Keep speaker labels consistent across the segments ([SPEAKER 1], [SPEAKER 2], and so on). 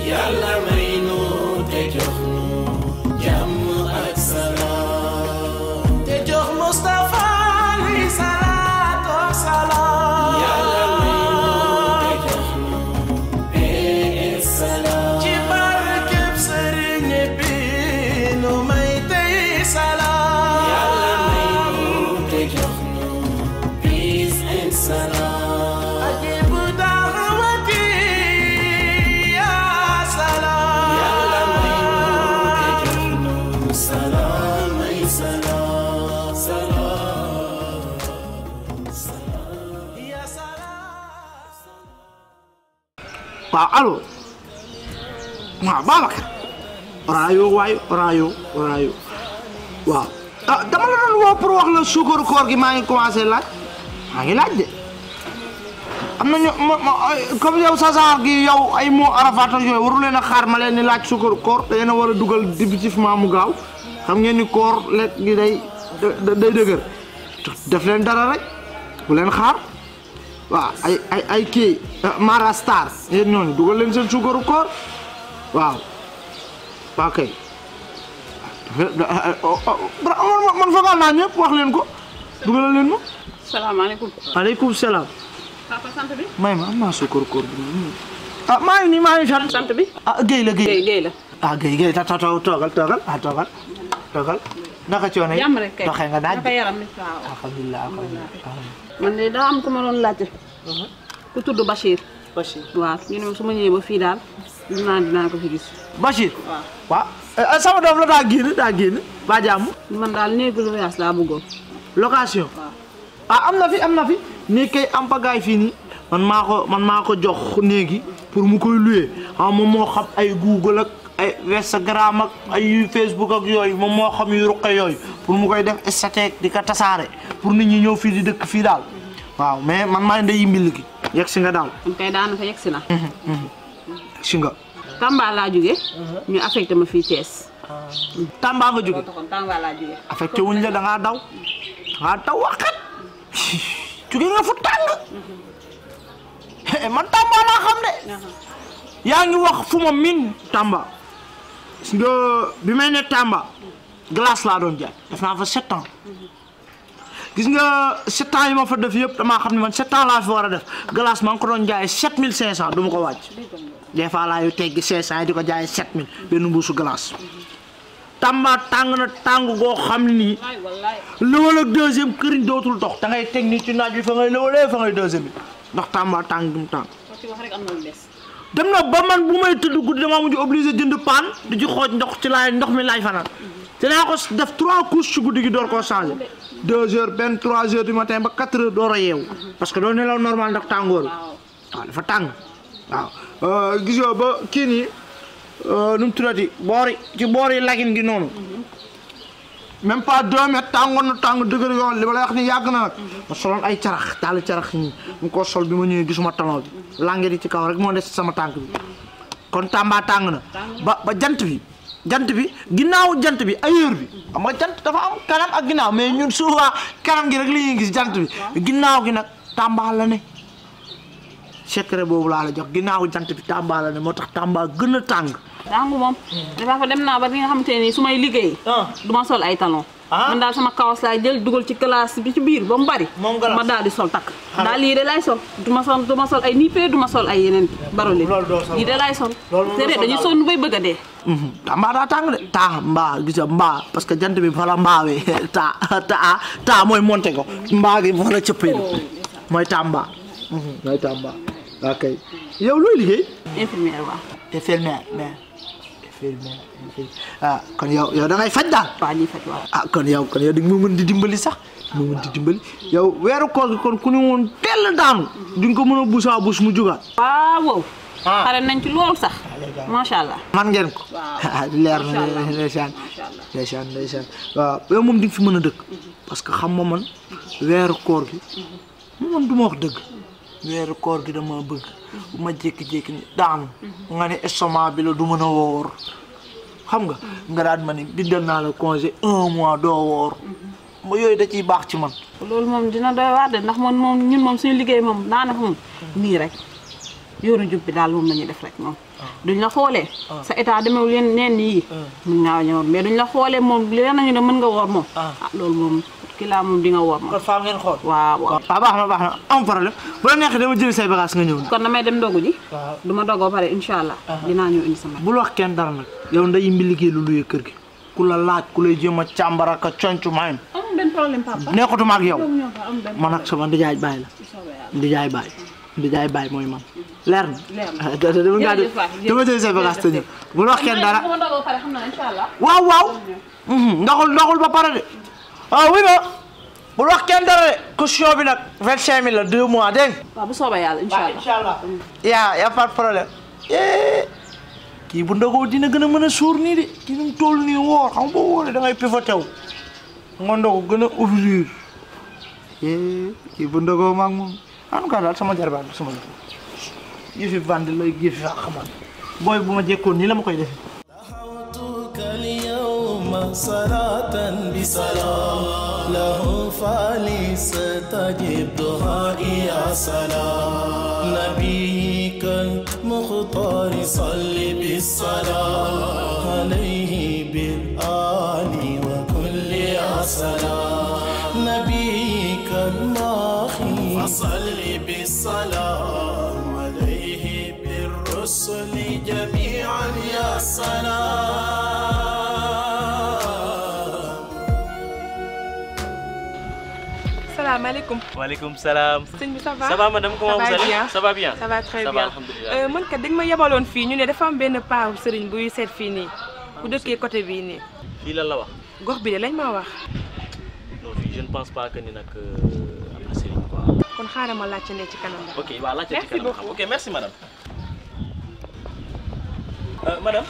[SPEAKER 1] yàlla may nu te jox nu jàmm ak salaam te jox Mustafa li salaatu wa salaam yàlla may nu te jox nu paix et salaam ci barkeb sëriñ bi nu may tey salaam yàlla may nu te jox nu peace and salaam ajibu da'wati ya salaam yàlla may nu te jox nu salaam ay salaam salaam salaam ya salaam
[SPEAKER 2] waaw allo waaw Babacar oraayo waayo oraayo oraayo waaw ah dama la doon woo pour wax la suukaru koor gi maa ngi commencé laaj maa ngi laaj de am na ñu ma ma ay- comme yow sa saar gi yow ay moo arafat ak yooyu waru leen a xaar ma leen ni laaj suukaru koor da ngeen a war a dugal définitivement mu gaaw xam ngeen ni koor lekk gi day da- day dëgër def leen dara rek bu leen xaar waaw ay ay ay kii Mara Star yéen ñooñu dugal leen seen suukaru koor waaw waaw kay man man fagal naa ñëpp wax leen ko dugalal leen ma.
[SPEAKER 3] salaamaaleykum.
[SPEAKER 2] aleykum salaam.
[SPEAKER 3] papa sant bi.
[SPEAKER 2] may ma am naa suukaru koor bi ah maa ngi nii maa ngi sant.
[SPEAKER 3] sant bi.
[SPEAKER 2] ah Guèye la
[SPEAKER 3] Guèye
[SPEAKER 2] Guèye.
[SPEAKER 3] Guèye la.
[SPEAKER 2] ah Guèye Guèye ta ta ta- toogal toogal ah toogal toogal naka coono yi.
[SPEAKER 3] jàmm rek kay.
[SPEAKER 2] doxee nga daaj.
[SPEAKER 3] naka yaram ni waaw.
[SPEAKER 2] alhamdulilah alhamdulilah.
[SPEAKER 3] man de daa am ku ma doon laajte. ku tudd Bachir.
[SPEAKER 2] Bachir.
[SPEAKER 3] waaw ñu ne ma su ma ñëwee ba fii daal dinaa dinaa ko fi gis.
[SPEAKER 2] Bachir.
[SPEAKER 3] waaw.
[SPEAKER 2] waaw eh, sama doom la daa génn daa génn ba jàmm.
[SPEAKER 3] man daal néegu lu wees laa bëggoon.
[SPEAKER 2] location ah am na fi am na fi nii kay am pagaay fii nii man maa ko man maa ko jox néegi pour mu koy louer ah moom moo xam ay Google ak ay Instagram ak ay Facebook ak yooyu moom moo xam yu ruqe yooyu pour mu koy def statut di ko tasaare pour nit ñi ñëw fii di dëkk fii daal waaw mais man maa ngi mbil gi yegg si nga daal
[SPEAKER 3] man kay daanaka yegg si na.
[SPEAKER 2] si nga
[SPEAKER 3] Tamba laa jóge ñu affecté ma fii Thiès.
[SPEAKER 2] Tamba nga jóge
[SPEAKER 3] taxoon Tamba laa jóge.
[SPEAKER 2] affecté wuñ la da ngaa daw da ngaa daw waxat jóge nga fu tàng man Tamba laa xam de yaa ngi wax fu ma min Tamba gis nga bi may ne Tamba glace laa doon jaay def naa fa sept ans gis nga sept ans yi ma fa def yëpp damaa xam ne man sept ans laa fi war a def glace maa ngi ko doon jaay sept mille cinq cent du ma ko wàcc des fois laa yu teggi cinq cent yi di ko jaay sept mille benn mbuusu glace Tamba tàng na tàng goo xam ne nii
[SPEAKER 3] waay wallaay.
[SPEAKER 2] lëwal ak deuxième këriñ dootul dox da ngay teg nii ci naaj bi fa ngay lëwalee fa ngay deuxième bi ndax Tamba tàng gi mu tàng
[SPEAKER 3] ko ci wax rek am na lu des.
[SPEAKER 2] dem na ba man bu may tëdd guddi damaa mujj obligé jënd paan di ci xooj ndox ci laay ndox mi laay fanaan dinaa ko def trois couches ci guddi gi door koo changé deux heures benn trois heures du matin ba quatre heures door a yeewu parce que doo nelaw normal ndax tàngoor bi
[SPEAKER 3] waaw.
[SPEAKER 2] waaw dafa tàng waaw gis nga ba kii nii nu mu tuddati boori ci boori lagin gi noonu même pas deux mètres tàngoon na tàng dëgër yoon li ma lay wax ni yàgg na nag ma soloon ay carax daal carax ñi mu ko sol bi ma ñëwee gisuma talon bi langue di ci kaw rek moo des ci sama tànk bi kon Tamba tàng na ba ba jant bi jant bi ginnaaw jant bi ailleurs bi xam nga jant dafa am kanam ak ginnaaw mais ñun souvent kanam gi rek li ñuy gis jant bi ginnaaw gi nag Tamba la ne secret boobu laa la jox ginnaaw jant bi Tamba la ne moo tax Tamba gën a tàng
[SPEAKER 3] daangu moom. dafa fa dem naa ba li nga xamante ne nii su may liggéey. du ma sol ay talon.
[SPEAKER 2] Ah.
[SPEAKER 3] man daal sama kawas laay jël dugal ci classe bi ci biir ba mu bari.
[SPEAKER 2] Moom glace.
[SPEAKER 3] ma daal di sol takk. daal lii de laay sol du ma sol du ma sol ay nippee du ma sol ay yeneen barole.
[SPEAKER 2] Loolu doo sol.
[SPEAKER 3] lii de laay sol.
[SPEAKER 2] Loolu
[SPEAKER 3] te de
[SPEAKER 2] doo sol
[SPEAKER 3] dañuy
[SPEAKER 2] daal.
[SPEAKER 3] sonn bay bëgg a dee.
[SPEAKER 2] Tamba daa tàng de taa mbaa gis nga mbaa parce que jant bi fa la mbaawee taa taa taa mooy monté ko mbaa gi fa la cëppee mooy Tamba mooy Tamba ok yow looy liggéey
[SPEAKER 3] infirmière waaw.
[SPEAKER 2] infirmière mais infirmière infirmière ah kon yow yow da ngay faj daal
[SPEAKER 3] waa ñuy faj waaw.
[SPEAKER 2] ah kon yow kon yow di nga ma mën di dimbali sax di ma mën di dimbali yow weeru koor gi kon ku ne woon teel daanu di nga ko mën a buusaa buus mu jugaat
[SPEAKER 3] waaw wow.
[SPEAKER 2] Ah.
[SPEAKER 3] xare nañ ci loolu sax. macha allah.
[SPEAKER 2] man ngeen ko
[SPEAKER 3] Waaw.
[SPEAKER 2] leer na
[SPEAKER 3] Macha allah.
[SPEAKER 2] ndeysaan
[SPEAKER 3] Macha allah.
[SPEAKER 2] ndeysaan ndeysaan waaw yow moom di nga fi mën a dëkk parce que xam nga man weeru koor gi man du ma wax dëgg weeru koor gi dama bëgg bu ma jékki-jékki ni daanu nga ne estomac bi la du mën a woor xam nga nga daan ma ni bindal naa la congé un mois doo woor ma yooyu da ciy baax ci man
[SPEAKER 3] loolu moom dina doy waar de ndax man moom ñun moom suñu liggéey moom daanaka moom nii rek yoonu jub bi daal moom la ñuy def rek moom duñ la xoolee sa état demewul leen neen yii mun ngaa ñëwoon mais duñ la xoolee moom leen nañu ne mën nga woor moom ah loolu moom ki laa moom di nga woor moom
[SPEAKER 2] kon faaw ngeen xool
[SPEAKER 3] waaw waaw
[SPEAKER 2] waaw baax na baax na am problème bu la neexee dama jël say bagage nga ñëw
[SPEAKER 3] kon damay dem ndogu ji
[SPEAKER 2] waaw
[SPEAKER 3] du ma dogoo pare incha allah dinaa ñëw indi sama
[SPEAKER 2] bul wax kenn dara nag yow nday mbi liggéey lu luye kër gi ku la laaj ku lay jéem a càmbara ka concu maayam
[SPEAKER 3] amul benn problème papa
[SPEAKER 2] nekkatuma ak yow
[SPEAKER 3] ñoo fa am benn
[SPEAKER 2] man ak sama ndijaay baay la ndijaay baay ndijaay baay mooy man leer na
[SPEAKER 3] Leer na.
[SPEAKER 2] ah da da dama ngaa
[SPEAKER 3] Jërëjëf waay,
[SPEAKER 2] dama jël say bagage te ñëw bul wax kenn dara
[SPEAKER 3] bu ma dogoo pare xam naa incha allah
[SPEAKER 2] waaw waaw ndoxul ndoxul ba pare de ah oui ma bul wax kenn dara de caution bi nag vingt cinq mille la deux mois dégg nga
[SPEAKER 3] waaw bu soobee yàlla incha allah
[SPEAKER 2] inchallah yaa yaa pas de problème eh kii bu ndogoo dina gën a mën a suur nii de kii nu mu toll nii woor xam nga boo wóoree da ngay pivoté wu nga ndogu gën a ouvrir eh kii bu ndogoo maag moom en tout cas daal sama jarbaat la sama jarbaat yëfi bandi lay yëfi fa xamal booy bu ma jekkoon nii la ma koy defee
[SPEAKER 1] دعوتك اليوم صلاة بسلام له فلستجب دعائي يا سلام نبيك المختار صل بالصلاة عليه بالآل وكل يا سلام نبيك الماخي فصل بالسلام عليه بالرسل جميعا يا سلام
[SPEAKER 4] salaamaaleykum
[SPEAKER 5] Waaleykum salaam.
[SPEAKER 4] sëñ bi ça va
[SPEAKER 5] Ça va madame, comment
[SPEAKER 4] Ça
[SPEAKER 5] vous
[SPEAKER 4] va
[SPEAKER 5] allez
[SPEAKER 4] bien.
[SPEAKER 5] Ça va bien
[SPEAKER 4] ça va très
[SPEAKER 5] Ça va,
[SPEAKER 4] bien
[SPEAKER 5] alhamdulilah.
[SPEAKER 4] Euh, man kat dañ ma yebaloon fii ñu ne dafa am benn paaw sëriñ buy seet fii nii bu dëkkee côté bii nii
[SPEAKER 5] Fii lan la wax
[SPEAKER 4] gox bi de lañ ma wax
[SPEAKER 5] Non, fii je ne pense pas que ni nag euh, am na sëriñ quoi.
[SPEAKER 4] kon xaaral ma laajte ne ci kanam la
[SPEAKER 5] Ok, waaw laajte ci
[SPEAKER 4] Merci
[SPEAKER 5] kanam xam.
[SPEAKER 4] beaucoup.
[SPEAKER 5] Ok, merci madame. Euh, madame.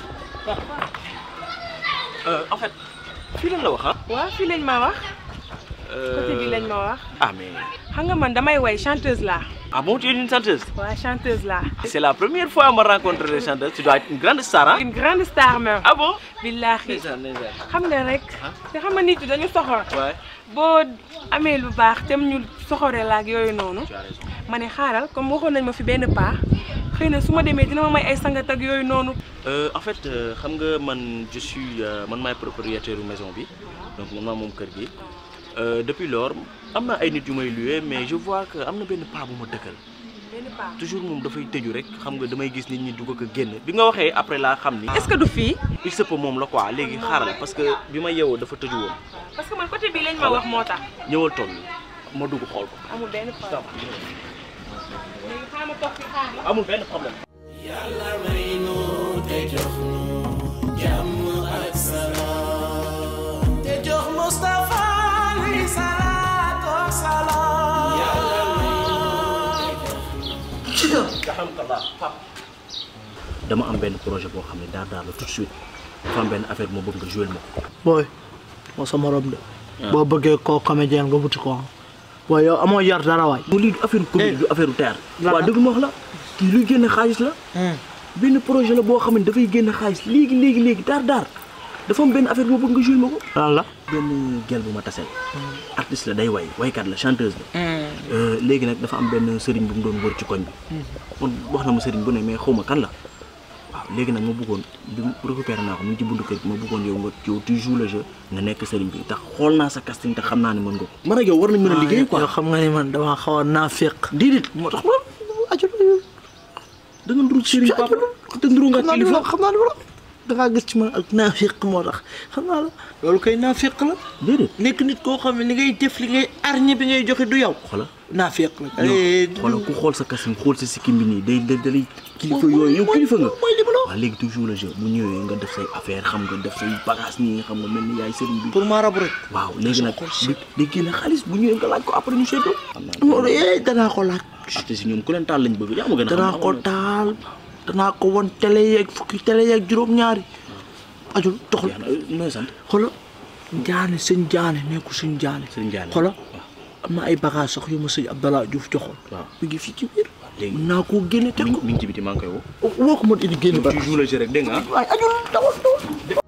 [SPEAKER 5] Euh, en fait, fii lan la wax ah
[SPEAKER 4] waaw fii lañ ma wax côté bii lañ ma wax
[SPEAKER 5] Ah mais
[SPEAKER 4] xam nga man damay way chanteuse laa
[SPEAKER 5] ah bon tu es une chanteuse
[SPEAKER 4] waaw chanteuse laa
[SPEAKER 5] C'est la première fois ma rencontre des chanteuses. Tu dois être une grande star hein
[SPEAKER 4] une grande star même
[SPEAKER 5] Ah bon
[SPEAKER 4] billaahi
[SPEAKER 5] Ndeysaan, ndeysaan.
[SPEAKER 4] xam nga rek te xam nga nit yi dañu soxor
[SPEAKER 5] Ouais,
[SPEAKER 4] boo amee lu baax tem ñu soxore la ak yooyu noonu
[SPEAKER 5] tu as raison.
[SPEAKER 4] ma ne xaaral comme waxoon nañ ma fi benn paa xëy na su ma demee dina ma may ay sangat ak yooyu noonu
[SPEAKER 5] Euh, en fait euh, xam nga man je suis euh, man maay propriétaire u maison bi donc man maa moom kër gi Euh, depuis lors am na ay nit yu may loué mais je vois que am na benn paa bu ma dëkkal
[SPEAKER 4] benn paa
[SPEAKER 5] toujours moom dafay tëju rek xam nga damay gis nit ñi dugg ko génn bi nga waxee après laa xam ni
[SPEAKER 4] est-ce que du fii
[SPEAKER 5] il se peut moom la quoi léegi xaaral parce que bi ma yeewoo dafa tëju woon
[SPEAKER 4] parce que man côté bii lañ ma wax moo tax
[SPEAKER 5] ñëwal toog ma dugg xool ko
[SPEAKER 4] amul benn problème léegi xaaral ma toog fi xaar la
[SPEAKER 5] amul benn problème
[SPEAKER 1] yàlla may nu te jox nu jàmm ak salaam te jox Mustafa li salaatu wa salaam yàlla may nu te jox
[SPEAKER 5] alhamdulilah pap dama am benn projet boo xam ne daar daar la tout de suite dafa am benn affaire moo bëgg nga jouer ma ko
[SPEAKER 2] booy moo sa morom de boo bëggee koo comédien nga wuti ko booy yow amoo yar dara waay
[SPEAKER 5] mu lii du affaire comédie du affaire théâtre
[SPEAKER 2] lan
[SPEAKER 5] waaw
[SPEAKER 2] la?
[SPEAKER 5] dëgg ma wax la kii luy génne xaalis la benn projet la boo xam ne dafay génne xaalis léegi léegi léegi daar daar dafa am benn affaire boo bëgg nga jouer ma ko
[SPEAKER 2] lan la
[SPEAKER 5] benn gel bu ma taseel artiste la day way waykat la chanteuse la léegi nag dafa am benn sëriñ bu mu doon wër ci koñ bi man wax na ma sëriñ bu ne mais xaw ma kan la waaw léegi nag ma bëggoon bi mu récupéré naa ko mu ngi ci buntu kër gi ma bëggoon yow nga yow tu joues le jeu nga nekk sëriñ bi tax xool naa sa casting te xam naa ne mën nga ko man ak yow war nañ mën a liggéey quoi
[SPEAKER 2] yow xam nga ni man dama xaw a naafeq
[SPEAKER 5] déedéet moo tax man da nga nduru sëriñ papa te nduru nga
[SPEAKER 2] xam naa
[SPEAKER 5] kilifa
[SPEAKER 2] la xam naa la da ngaa gis ci man ak naafeq moo tax xam naa la loolu kay naafeq la
[SPEAKER 5] déedéet
[SPEAKER 2] nekk nit koo xam ne li ngay def li ngay arñe bi ngay joxe du yow
[SPEAKER 5] xoola
[SPEAKER 2] naafeq la
[SPEAKER 5] yow xoolal ku xool sa casting xool sa sikkim bi nii day day dalay kilifa yooyu yow kilifa nga
[SPEAKER 2] mooy li ma la wax
[SPEAKER 5] waaw léegi toujours le jeu bu ñëwee nga def say affaire xam nga def say bagage nii nga xam nga mel ni yaay sëriñ bi
[SPEAKER 2] pour ma rabu rek
[SPEAKER 5] waaw léegi nag di di génne xaalis bu ñëwee nga laaj ko après ñu seetlu xam naa
[SPEAKER 2] loolu eh danaa ko laaj
[SPEAKER 5] artiste yi ñoom ku leen taal lañ bëgg yaa ma gën a xam
[SPEAKER 2] danaa ko taal danaa ko won télé yeeg fukki télé yeeg juróom-ñaari ajul doxal
[SPEAKER 5] jeex na nooy sant
[SPEAKER 2] xoolal jaane sëñ jaane nekku sëñ jaane
[SPEAKER 5] Sëñ Jaane.
[SPEAKER 2] xoolal am na ay bagage sax yu ma sëñ Abdallah Diouf joxoon
[SPEAKER 5] waaw
[SPEAKER 2] mi ngi fii ci biir
[SPEAKER 5] léegi
[SPEAKER 2] mën naa koo génne teg
[SPEAKER 5] mi
[SPEAKER 2] ko
[SPEAKER 5] ngi mi ngi ci biti maa ngi koy woo
[SPEAKER 2] woo ko ma indi génne ba
[SPEAKER 5] tu joues le jeu rek dégg nga
[SPEAKER 2] waaye ajul dawal dawal